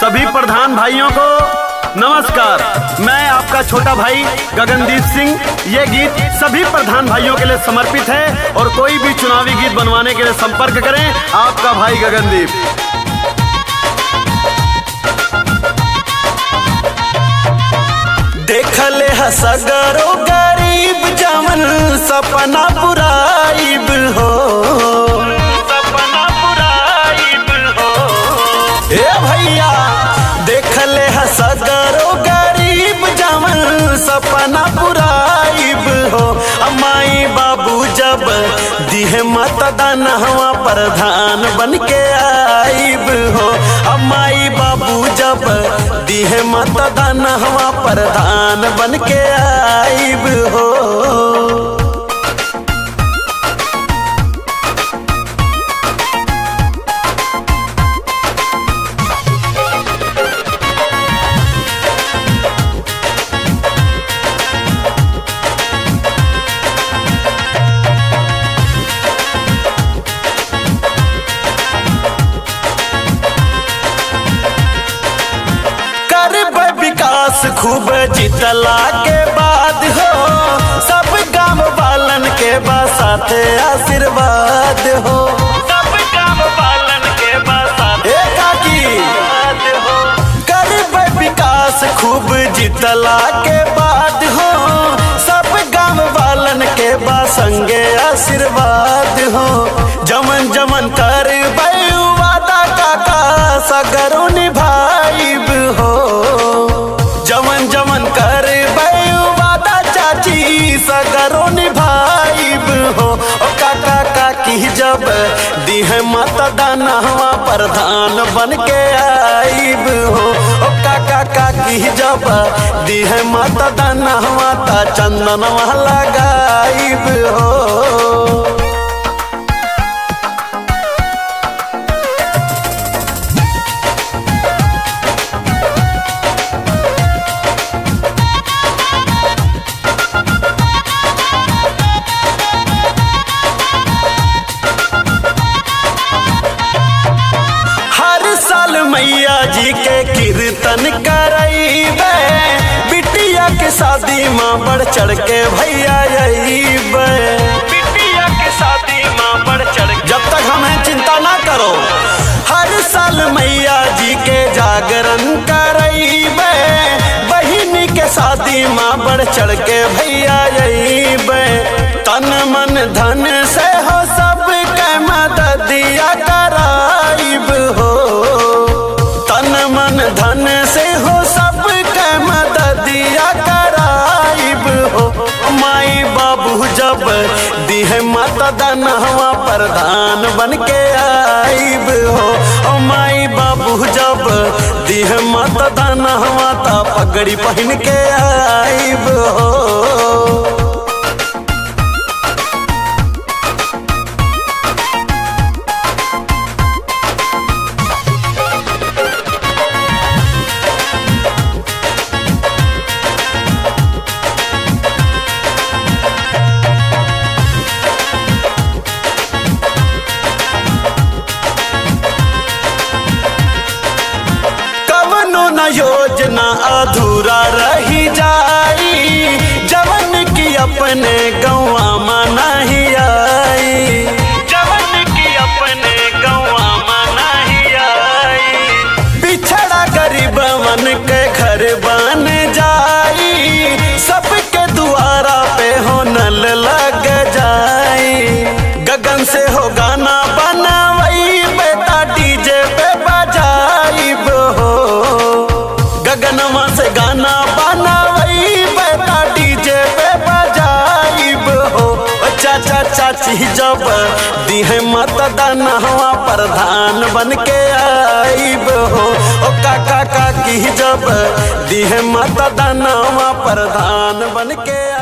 सभी प्रधान भाइयों को नमस्कार मैं आपका छोटा भाई गगनदीप सिंह ये गीत सभी प्रधान भाइयों के लिए समर्पित है और कोई भी चुनावी गीत बनवाने के लिए संपर्क करें आपका भाई गगनदीप देखले हसगरो गरीब जमन सपना पुराइब हो सपना पुराइब हो ए भैया देखले हसगरो गरीब जमन सपना पुराइब हो अमाई बाबू जब दिहे मतदान हवा प्रधान बन के आइब हो अमाई बाबू जब दिहे मतदान हवा प्रधान बन के आइब हो करब विकास खूब जितला के बाद हो सब गांव वालन के बसाते आशीर्वाद हो सब काम पालन के बाद ए काकी हो करब विकास खूब जितला के बाद हो सब गांव वालन के बसंगे आशीर्वाद हो जमन जमन कर वादा काका सगरो निभाइब हो जमन जमन कर वादा चाची सगरो निभाइब हो ओ काका काकी जब दिह मतदान हवा प्रधान बन के आइब हो ओ काका काकी जब दिह मतदान हवा ता चंदन लगाइब हो हर साल मैया जी के कीर्तन करैबे बिटिया के शादी माँ बढ़ चढ़ के भैया अइबे बिटिया के शादी माँ बढ़ चढ़ जब तक हमें चिंता ना करो हर साल मैया जी के जागरण करैबे बहिनी के शादी माँ बढ़ चढ़ के भैया अइबे तन मन धन से हो सब के मददिया कराइब हो तन मन धन से हो सब के मददिया कराइब हो माई बाबू जब दिह मतदान हवा प्रधान बन के आइब हो ओ माई बाबू जब दिह मतदान हवा ता पगड़ी पहन के आइब हो कवनो न योजना अधूरा रही जाई जवन की अपने गौवा में नहीं आई जवन की अपने गौवा में नहीं आई पिछड़ा गरीबवन के घर बन जाई सबके दुआरा पे हो नल लग जाई गगन से हो गाना बनावई बेटा डीजे पे बजाइब हो गगनवा से गाना बनावई बेटा डीजे पे बजाइब हो ओ चाचा चाची जब दिहे मतदान हवा प्रधान बन के आइब हो ओ काका काकी जब दिहे मतदान हवा प्रधान बन के